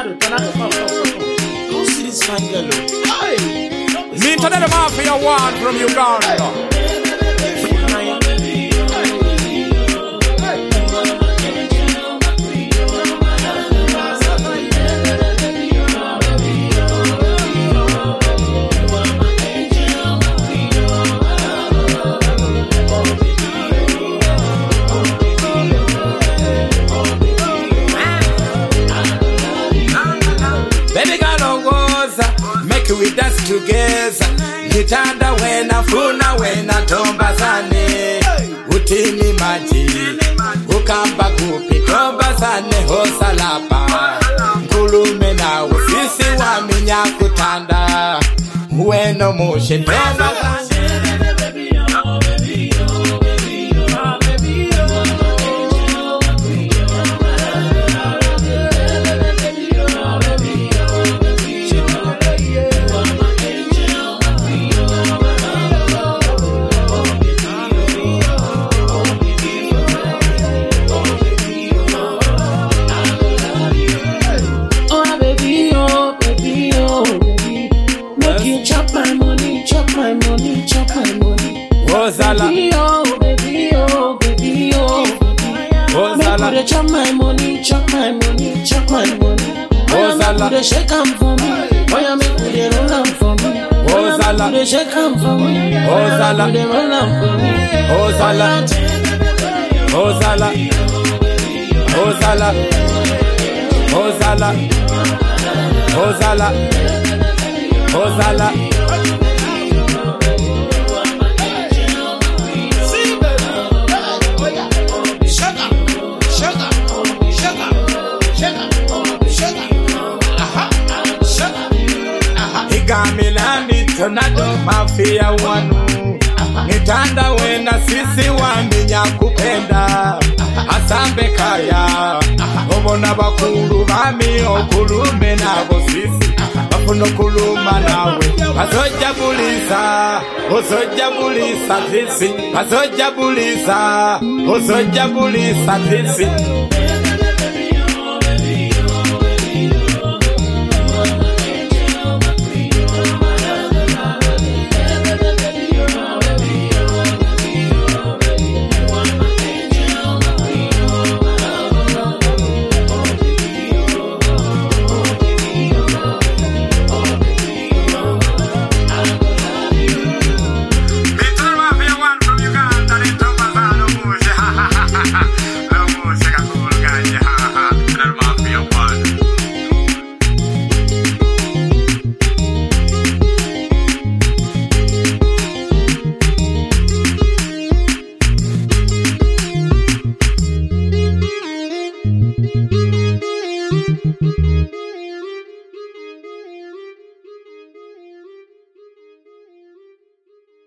tornado, tornado, come, come, come, come. Come see this fine girl. oh. Hey. Me to the mafia one from Uganda. Baby girl ongoza Make we dance together Nitanda wena funa wena tomba zane Utini maji Ukamba kupi tomba zane hosalapa Nkulume na usisi wa minya kutanda Weno mushe tomba zane Oh, baby, oh, baby, oh, baby. Make you chop my money, chop my money, chop my money. Ozala Baby, oh, baby, oh, baby, oh, baby. Make Ozala you dey chop my money, chop my money, chop my money. Oh, Ozala. make you dey shake am for me. Oh, yeah, make you dey roll am for me. Oh, yeah, Ozala. make you dey shake am for me. Ozala. make you dey roll am for me. Ozala Ozala Ozala Ozala Ozala Ozala Igamilani tornado mafia wanu Nitanda wena sisi waminya kupenda Asambe kaya Obona bakulu bami okulume nabo sisi Bafuna okuluma nawe Bazojabulisa Ozojabulisa sisi Bazojabulisa Ozojabulisa sisi